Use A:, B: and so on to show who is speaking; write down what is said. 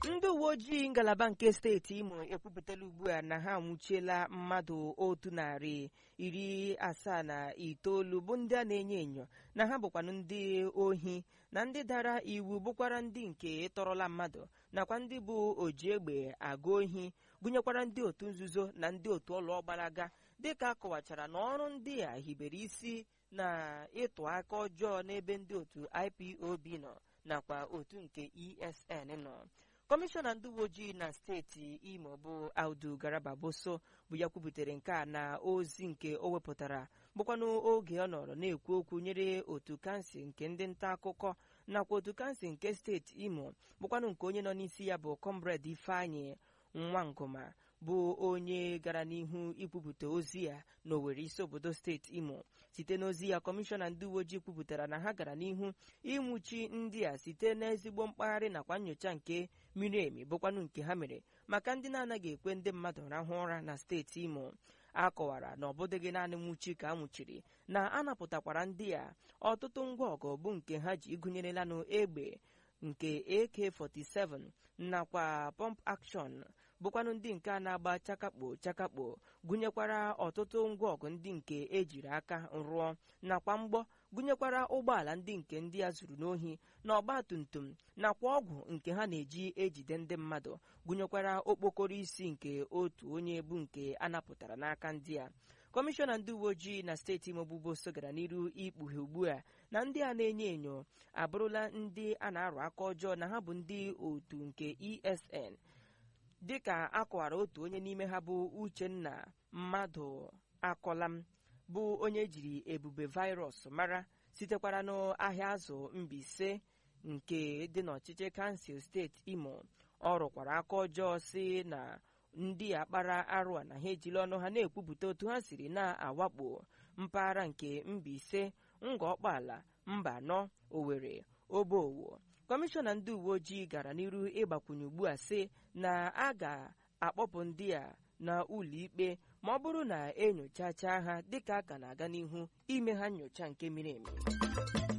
A: ndị uwe ojii ngalaba nke steeti imo ekwupụtala ugbu a na ha anwụchiela mmadụ otu narị iri asaa na itoolu bụ ndị a na-enyo enyo na ha bụkwanụ ndị ohi na ndị dara iwu bụkwara ndị nke tọrọla mmadụ nakwa ndị bụ oji egbe aga ohi gụnyekwara ndị otu nzuzo na ndị otu ọlụọ gbalaga dịka a kọwachara na ọrụ ndị a hibere isi na ịtụ aka ọjọọ n'ebe ndị otu ipob nọ nakwa otu nke esn nọ kọmishọna ndị uwe ojii na steeti imo bụ audu garaba boso bụ ya kwubutere nke a na ozi nke o wepụtara bụkwanụ oge ọ nọrọ na-ekwu okwu nyere otu kansụl nke ndị nta akụkọ nakwa otu kansụl nke steeti imo bụkwanụ nke onye nọ n'isi ya bụ comrade ifeanyị nwa ngụma bụ onye gara n'ihu ikwupụta ozi ya n'Owerri isi obodo steeti imo site n'ozi ya kọmishọna ndị uwe ojii kwupụtara na ha gara n'ihu ịnwụchi ndị a site n'ezigbo mkpagharị nakwa nyocha nke miri emi bụkwanụ nke ha mere maka ndị na-anaghị ekwe ndị mmadụ rahụ ụra na steeti imo a kọwara na ọ bụdịghị naanị nwụchi ka a nwụchiri na a napụtakwara ndị a ọtụtụ ngwa ọgụ bụ nke ha ji gụnyerelanụ egbe nke AK47 nakwa pump action bụkwanụ ndị nke a na-agba chakakpo chakakpo gụnyekwara ọtụtụ ngwa ọgụ ndị nke ejiri aka rụọ nakwa mgbọ gụnyekwara ụgbọala ndị nke ndị a zuru n'ohi na ọgba tum tum nakwa ọgwụ nke ha na-eji ejide ndị mmadụ gụnyekwara okpokoro isi nke otu onye bụ nke a napụtara n'aka ndị a kọmishọna ndị uwe ojii na steeti imo bụ boso gara n'iru ikpughe ugbu a na ndị a na-enyo enyo abụrụla ndị a na-arụ aka ọjọọ na ha bụ ndị otu nke esn dịka akọwara otu onye n'ime ha bụ uchenna mmadụ akọlam bụ onye jiri ebube virus mara sitekwara n'ahịa azụ Mbaise nke dị n'ọchịchị kansụl steeti imo ọ rụkwara aka ọjọọ si na ndị akpara arụ a na ha ejiri ọnụ ha na-ekwupụta otu ha siri na-awakpo mpaghara nke Mbaise ngọọkpala mba anọ Owerri Obowo kọmishọna ndị uwe ojii gara n'iru ịgbakwunye ugbu a sị na a ga-akpọpụ ndị a na ụlọikpe ma ọ bụrụ na enyochacha ha dịka a ka na-aga n'ihu ime ha nyocha nke miri emi